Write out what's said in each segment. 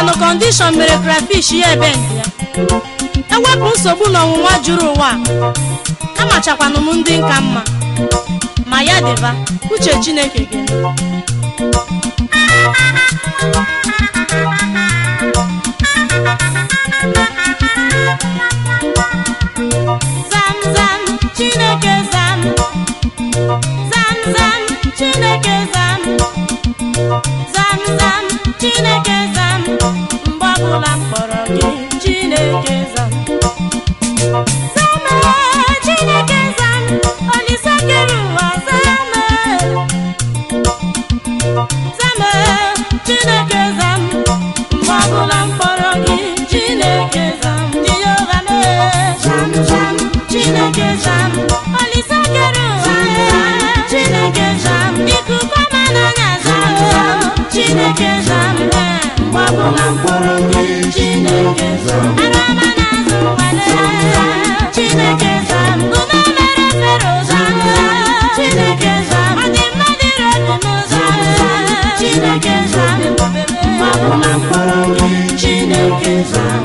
na kọndishọn mere krafish ya ebe ndị ya ewepụ nsogbu na ọnwụnwa juru ụwa a amachakwanụ m ndị nka mma ma ya dịba uche chineke gị zam zam chineke zam zam zam chineke zam zam zam chineke zam mgbe ọbụla m kpọrọ gị chineke zam zam ee, chineke zam olise kere ụwa zam ee. zam ee, chineke zam mgbe ọbụla m kpọrọ gị chineke zam jehova mee zam zam chineke zam olise kere ụwa ee, chineke zam ikuku ọma n'anya zam zam chineke zam ee, mgbe ọbụla m kpọrọ gị chineke zam ara ọma n'azụ nwale chineke zam ume mere fero zam chineke zam ọ dị mma dịrị obi m zam chineke zam mgbe ọbụla m kpọrọ gị chineke zam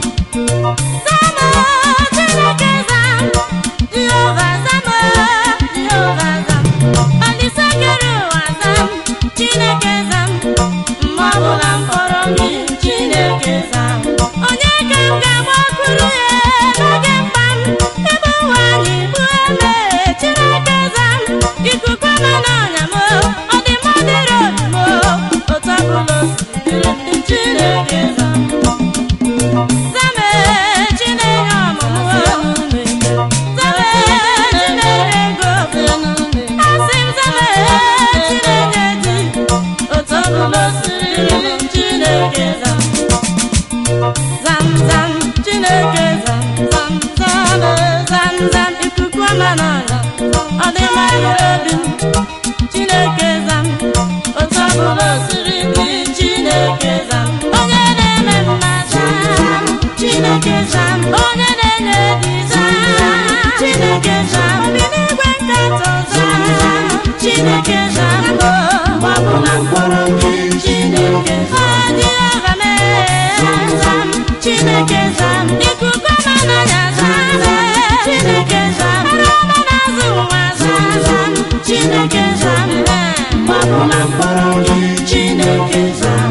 Zama, Chineke zam, Jehova zama, Jehova zam, Olise kere ụwa zam, Chineke zam, mgbe ọbụla m kpọrọ gị, Chineke zam. Onye ka m ga-agbakwuru ya n'oge mkpa m, ebe ụwa na-egbu eme, Chineke zam, ikuku ọma n'ọnya m, ọ dị mma dịrị obi m, otu ọbụla o si dịrị m, Chineke zam. Zame Chineke ọmụmụ Zame Chineke ego Asị m zame Chineke di Otu ọbụla o siri m Chineke zam Zam zam Chineke zam zam zam zam zam ikuku ọma n'ọnya ọ dị mma n'obi m Chineke zam otu ọbụla o siri dị Chineke zam onye na-eme mma zam Chineke zam onye na-enye di zam Chineke zam obi n'igwe nkatọ zam Chineke zam mgbe ọbụla mkpọrọ gị Chineke zam Jehova mee zam Chineke zam ikuku ọma n'anya zam Chineke zam ara ọma n'azụ nwa zam zam Chineke zam mgbe ọbụla mkpọrọ gị Chineke zam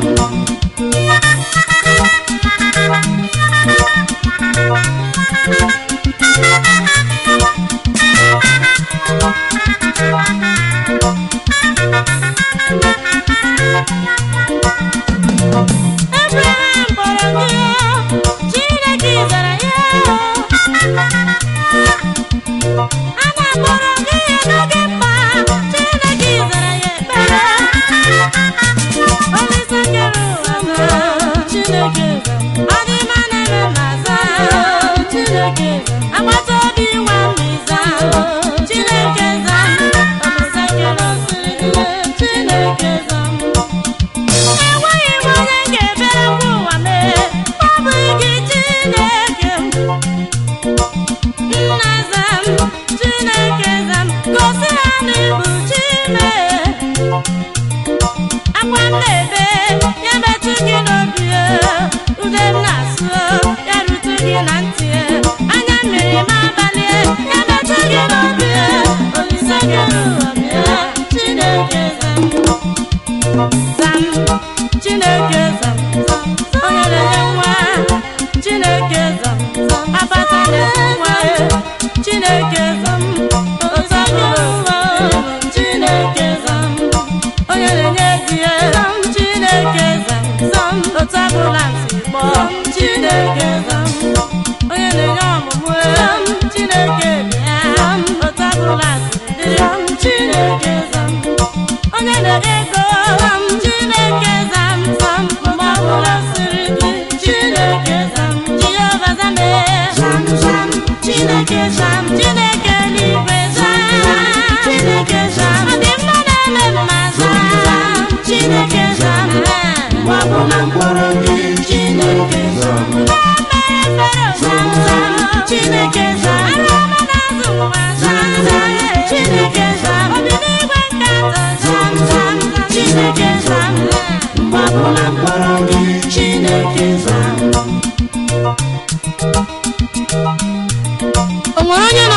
Abraham kpọrọ gị Chineke zara ya Ana kpọrọ gị ya n'oge mkpa Chineke zara ya ekpere Olise kere ụwa zara Chineke zara ọ dị mma na-eme ma zara Chineke zara agbata obi nwa mmi zara Chineke zara Olise kere osiri Chineke zara enweghị m onye ga-ebere ngwa ụwa mee ọ bụghị gị Chineke m nna zam Chineke zam gosi ha na ịbụ Chime akwa m na-ebe ya metụ gị n'obi ude m na-asụ ya rute gị na ntị anya mmiri m abalị ya metụ gị n'obi olise kere ụwa bịa Chineke zam zam chineke zam zam onye na-enye nwa chineke zam zam abata na-enye nwa chineke zam otu ọbụla ụwa chineke zam onye na-enye di ya zam chineke zam zam otu ọbụla si kpọọ chineke zam onye na-enye ọmụmụ zam chineke bịa zam otu ọbụla si dịrị zam chineke zam onye na-enye ego zam chineke zam zam mgbe ọbụla siri dị chineke zam jehova zam ee zam zam chineke zam chineke eluigwe zam chineke zam ọ dị mma na-eme mma zam chineke zam ee mgbe ọbụla mkpọrọ gị chineke zam na-emere fero zam zam chineke zam ara ọma n'azụ nwa zam zam chineke zam obi n'igwe nkatọ zam zam chineke zam mgbe ọbụla mkpọrọ gị chineke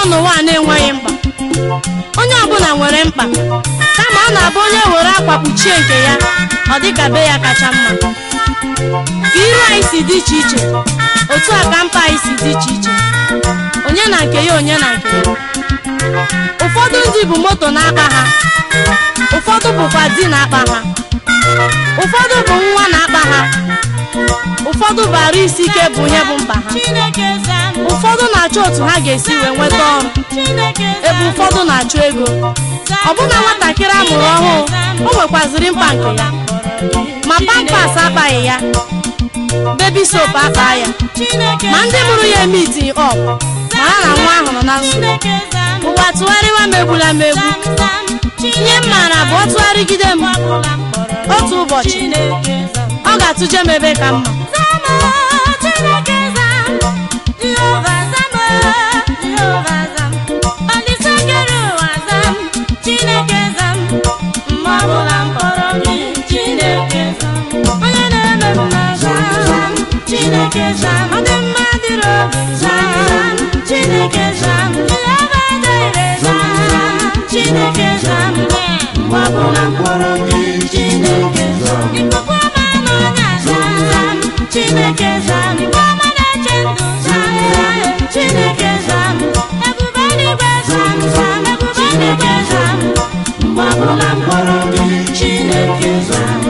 n'ụwa a na-enweghị mkpa onye ọbụla nwere mkpa kama ọ na-abụ onye were akwa kpuchie nke ya ọ dịka be ya kacha mma ka iru anyị si dị iche iche otu a ka mkpa anyị si dị iche iche onye na nke ya onye na nke ya ụfọdụ ndị bụ moto na-akpa ha ụfọdụ bụkwa di na-akpa ha ụfọdụ bụ nwa na-akpa ha ụfọdụ bụ arụ isi ike bụ ihe bụ mkpa ha ụfọdụ na-achọ otu ha ga-esi wee nweta ọrụ ebe ụfọdụ na-achọ ego ọbụna nwatakịrị a mụrụ ọhụụ o nwekwaziri mkpa nke ya ma pampas akpaghị ya bebi sop akpa ya ma ndị mụrụ ya eme itinye ọp mara na nwa ahụ nọ na nsogbu ụwa tụgharịwa m egbula m egbu ihe m maara bụ ọ tụgharịgide m otu ụbọchị ọ ga-atụje m ebe ka mma Chineke zam, ọ dị mma dịrị obi zam, Chineke zam, ihe ọma dịrị zam, Chineke zam, mgbe ọbụla mkpọrọ gị Chineke zam, ikuku ọma n'ọnya zam, Chineke zam, igwe ọma na-eche ndụ zam, Chineke zam, ebube eluigwe zam zam, ebube eluigwe zam, mgbe ọbụla mkpọrọ gị Chineke zam.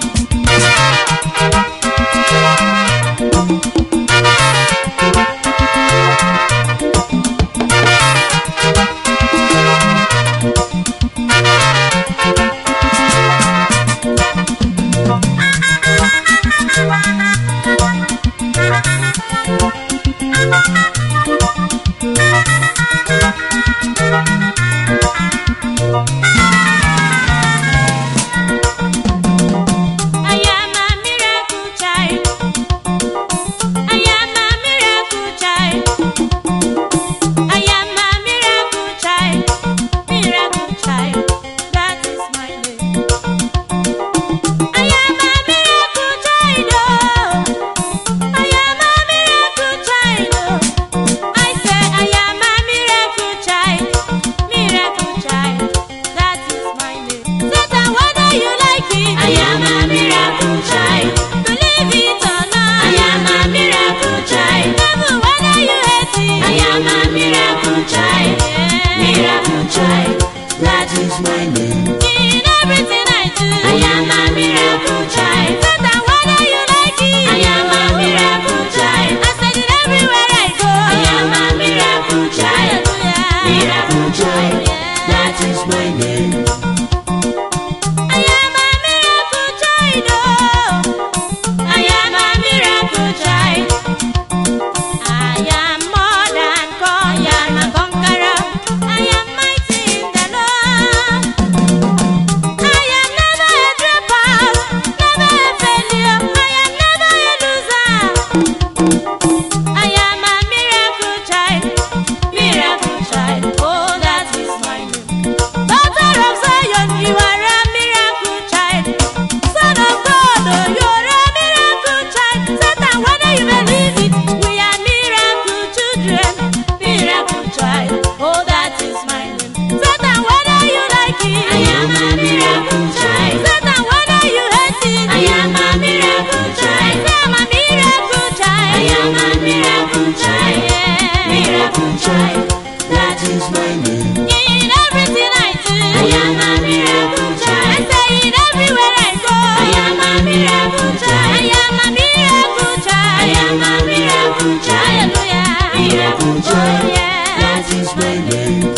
I am a miracle child. I am a miracle child. I am a miracle child. Miracle child. That is my name. I am a miracle child. Oh. I am a miracle child. Oh. I say I am a miracle child. Miracle child. That is my name. Satan, whether you like it, I am a miracle child. Believe it or not, I am a miracle child. Devil, whether you hate it, I am a miracle child. Miracle child. That is my name. in everything I do, I am a miracle child. Satan, whether you like it, I am a miracle child. I said it everywhere I go. I am a miracle child. Hallelujah. Miracle child. That is my name. I am a miracle child. Oh. I am a miracle child. I am more than con- I am a conqueror. I am mighty in the Lord. I am never a dropout, never a failure. I am never a loser. I am a miracle child, miracle child. Oh, that is my name. Daughter of Zion, you are a miracle child. Son of God, oh, you are a miracle child. Satan, whether you believe it, we are miracle children, miracle child. Oh, that is my name. Satan, whether you like it, I am a miracle child. Satan, whether you hate it, I am a miracle child. I am a miracle child. I am a miracle child. Yeah. Miracle child. That is my name. In everything I do, I am a miracle I child. say it everywhere I go. I am a miracle I child. am a miracle child. I am a miracle child. Hallelujah. Miracle child. Oh, yeah. That is my name.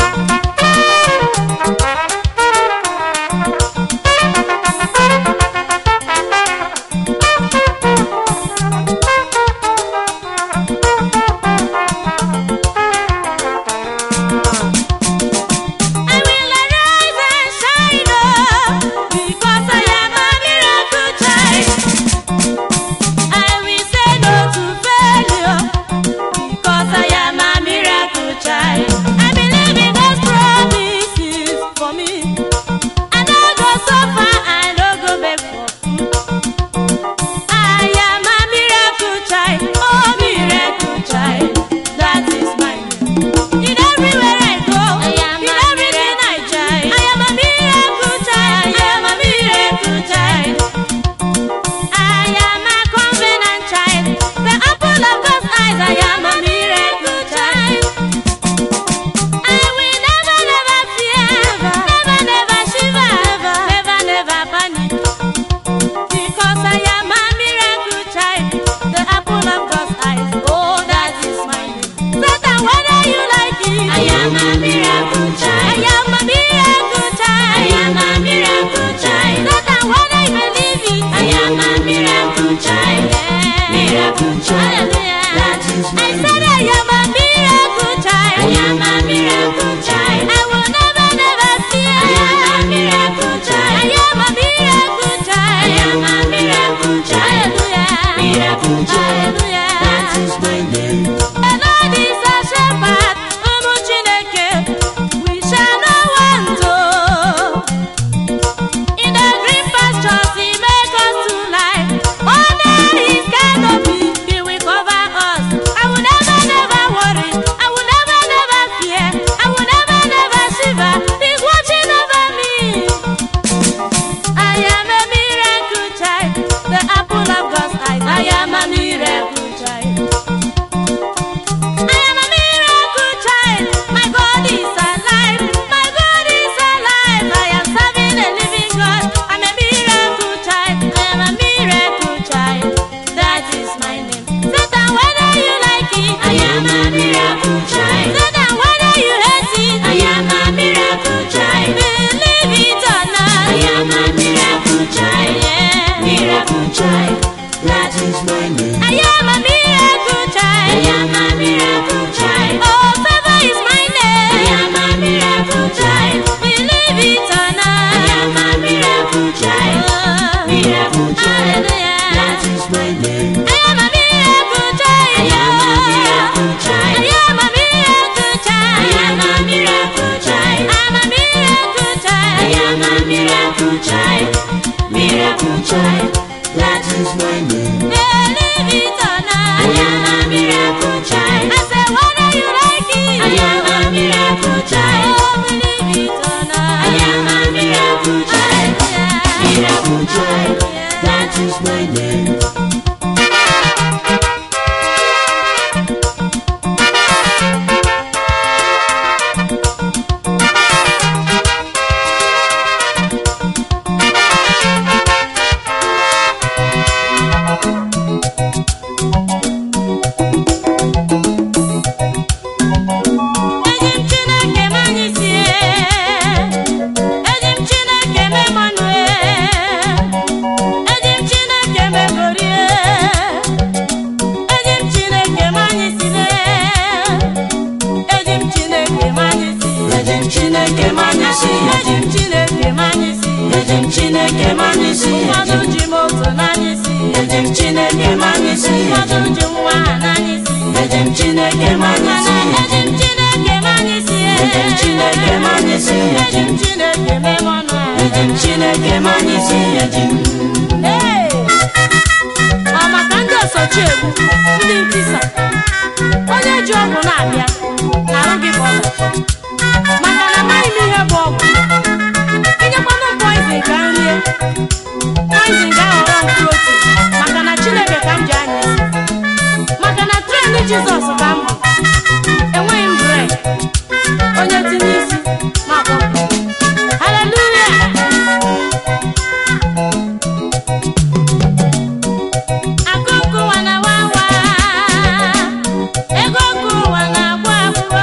eji m chineke m anyị si eji m chineke m anyị si eji m chineke m anyị si ụfọdụ ji moto n'anyị si eji m chineke m anyị si ụfọdụ ji nwa ha n'anyị si eji m chineke m anyị mana si eji m chineke m anyị si eji m chineke m anyị si eji m chineke mee m ọnụ eji m chineke m anyị si eji m Ee! ọ maka ndị osochi egwu ndị nkịsa onye ji ọgwụ na-abịa na-arụ gị ka ọ bụ. maka na amaghị m ihe bụ ọgwụ inyekwanụ m poizin ka m rie poizin ga-aghọrọ m protin maka na chineke ka m ji anya isi maka na tren jizọs ka m bụ enweghị m bred onye tinye isi ma kpọpụ haleluya akụkụ ụwa na wawa ego ọkụ ụwa na-agwụ agwụ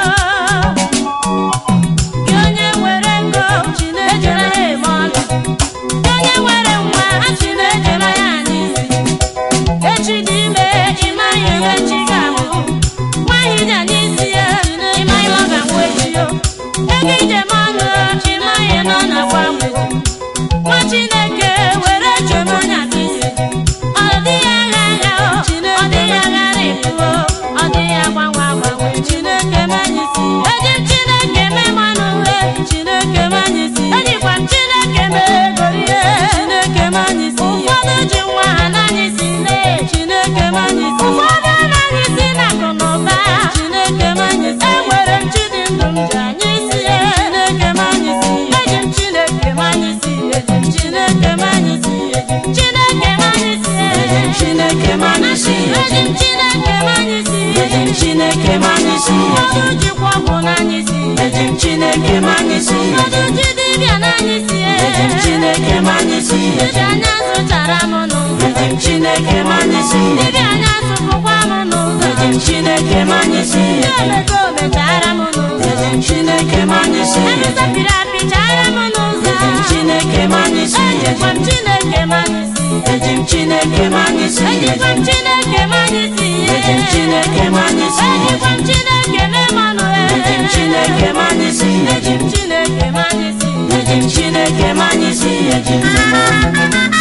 gị onye nwere ego ejere ya eme ọnụ gị onye nwere nwa achị na-ejere ya anya isi echi dị ime ịmaghị ihe chi ga-amụ nwaanyị dị anya isi ya ịmaghị ọ ga-amụ echi yo ego ijem ọnụ ịmaghị na ọ na-agwa agwụ nwa chineke were chem onye aka isi ọ dịghị agha agha o ọ dịghị aghara ịpụo ọ dịghị agbanwe agbanwe chineke manyị si eji m chineke mee mmanụ uhe chineke manyị si ejikwa m chineke mee ego ihe chineke manyị si ụfọdụ ji nwa ha n'anyị si nne chineke manyị si ụfọdụ anaghị si na akụ na ụba chineke manyị si enwere m chi dị ndụ m ji anyị si chineke manyị si eji m chineke manyị si eji m chineke manyị si eji m chineke manyị si eji m chineke m anyị si eji m chineke manyị si eji m chineke m anyị si ụfọdụ jikwa ọgwụ n'anyị si eji m chineke m anyị si ụfọdụ ji dibịa n'anyị si eji m chineke m anyị si dibịa anya zụchara m n'ụzọ eji m chineke m anyị si dibịa anya zụpụkwa m n'ụzọ eji m chineke m anyị si ndị omego omechara m n'ụzọ eji m chineke m anyị si emesapịrị apịchara m n'ụzọ eji m chineke m anyị si ejikwa m chineke manyị si eji m chineke m anyị si ejikwa m chineke manyị si eji m chineke m anyị si ejikwa m chineke mee mmanụ eji m chineke m anyị si eji m chineke manyị si eji m chineke m anyị si eji m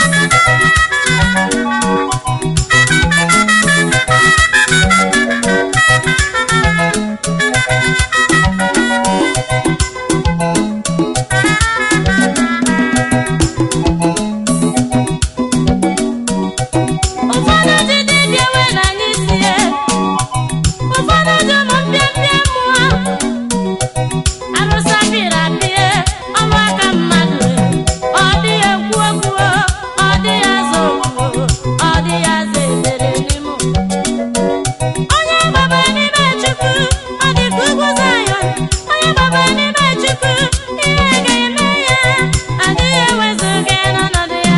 ụfọdụ ji dibịa wee na anyị sie ụfọdụ ji ụmụ mpịampịa mmụọ arụsa pịrị apịa ọrụ aka mmadụ ọ dịghị ekwu okwu ọ dịghị aza okwu ọ dịghị aza ebere n'ime onye gbaba n'ime chukwu ọ dị ka ugwu Zayọn onye gbaba n'ime chukwu ihe ga-eme ya adịghị ewezuga n'ọnọdụ ya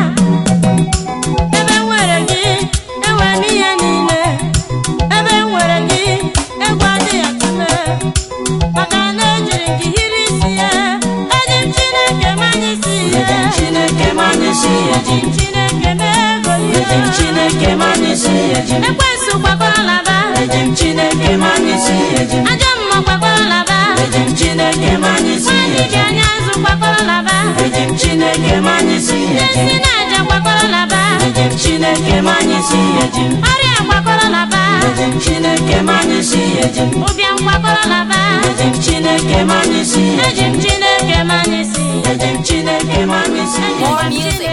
ebe m nwere gị enwere m ihe niile ebe m nwere gị egwu adịghị atụme maka na ejiri gị hiri isi ya eji m chineke manya isi eji m ya chineke m anyị si eji m chineke mee ego eji m chineke m anyị si eji m ekwensu gbakọrọ laba eji m chineke m anyị si eji m ajọ mma gbakọrọ laba eji m chineke m anyị si nwaanyị eji gị anya azụ gbakọrọ laba eji m chineke m anyị si eji esi m na-aja gbakọrọ laba eji m chineke m anyị si eji m ọrịa gbakọrọ laba eji m chineke m anyị si eji m ụbịam gbakọrọ laba eji m chineke m anyị si eji m chineke manya isi eji m chineke m anyị si More music